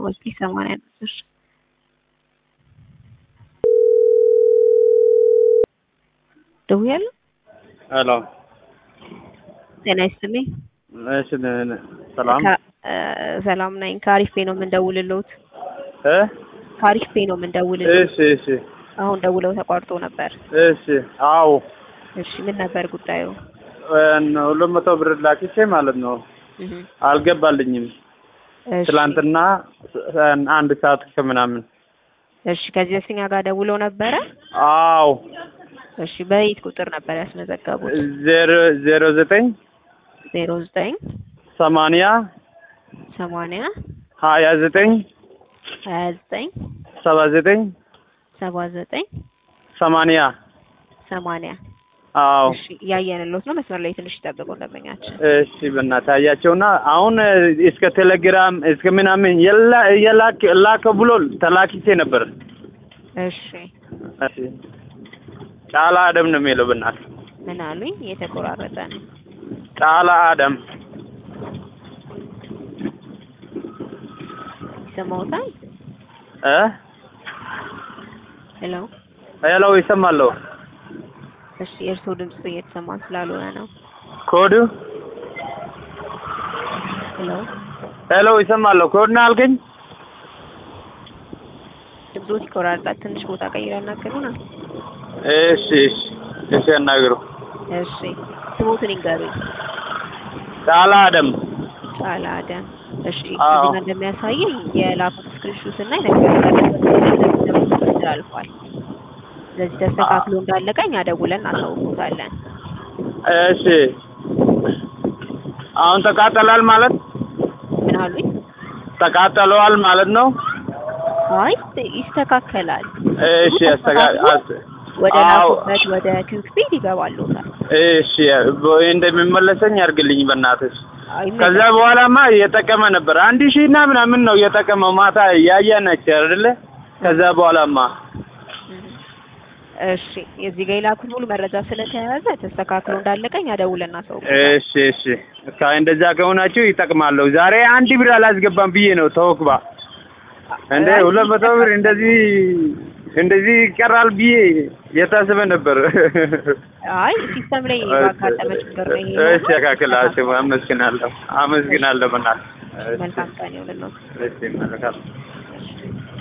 ወስዲ ሰማንያ ነበር። ደውያለሁ። ሄሎ ጤና ይስጥልኝ። እሺ ሰላም ከ- እ፣ ሰላም ነኝ። ከአሪፍ ፔ ነው የምንደውልልዎት። እ ከአሪፍ ፔ ነው የምንደውልልዎት። እሺ እሺ አሁን ደውለው ተቋርጦ ነበር። እሺ አዎ እሺ ምን ነበር ጉዳዩ? እን ሁለት መቶ ብር ላኪቼ ማለት ነው እህ፣ አልገባልኝም። እሺ፣ ትላንትና እን አንድ ሰዓት ከምናምን እሺ ከዚህ በፊት እኛ ጋር ደውለው ነበረ። አዎ እሺ በየት ቁጥር ነበር ያስመዘገቡት? ዜሮ ዜሮ ዘጠኝ ዜሮ ዘጠኝ ሰማንያ ሰማንያ ሀያ ዘጠኝ ሀያ ዘጠኝ ሰባ ዘጠኝ ሰባ ዘጠኝ ሰማንያ ሰማንያ አዎ እሺ እያየንልዎት ነው። መስመር ላይ ትንሽ ይጠብቁ ደንበኛችን። እሺ በእናትህ አያቸውና አሁን እስከ ቴሌግራም እስከ ምናምን የላ የላክ ላከ ብሎ ተላኪቼ ነበር። እሺ እሺ ጫላ አደም ነው የሚለው በእናትህ ምን አሉኝ? የተቆራረጠ ነው። ጫላ አደም ይሰማዎታል? እ ሄሎ ሄሎ ይሰማለሁ። እሺ የእርስዎ ድምጽ እየተሰማ ስላልሆነ ነው። ኮዱ ሄሎ ሄሎ ይሰማለሁ። ኮድ ነው አልከኝ? ድምጾት ይቆራረጣል። ትንሽ ቦታ ቀይረው ያናግሩናል። እሺ እሺ እሺ ያናግሩ። እሺ ስሞትን ይንገሩኝ። ጫላ አደም ጫላ አደም። እሺ አዎ። እዚህ ጋር እንደሚያሳየኝ የላኩት ስክሪንሾት እና የነገሩት ተላልፏል። ስለዚህ ተስተካክሎ እንዳለቀ እኛ ደውለን እናሳውቆታለን። እሺ አሁን ተቃጠላል ማለት ምን አሉኝ? ተቃጠለዋል ማለት ነው። አይ ይስተካከላል። እሺ አስተጋ አስ- ወደ አዎ ላኩበት ወደ ኪውክቤድ ይገባሉታል። እሺ በ- እንደሚመለሰኝ አድርግልኝ በእናትህ። አይ ከዛ በኋላማ እየጠቀመ ነበር። አንድ ሺህ እና ምናምን ነው እየጠቀመው ማታ እያየናቸው አይደለ? ከዛ በኋላማ እሺ የዚህ ጋር የላኩት ሙሉ መረጃ ስለተያያዘ ተስተካክሎ እንዳለቀ እኛ ደውለን እናሳውቃለን። እሺ እሺ ካ እንደዛ ከሆናችሁ ይጠቅማለሁ። ዛሬ አንድ ብር አላስገባም ብዬ ነው ተወክባ እንደ ሁለት መቶ ብር እንደዚህ እንደዚህ ይቀራል ብዬ የታሰበ ነበር። አይ ሲስተም ላይ ባጋጠመ ችግር ነው ይሄ። እሺ ያካክላችሁ። አመስግናለሁ አመስግናለሁ በእናትህ። መልካም ቀን ይሁንልዎት። እሺ መልካም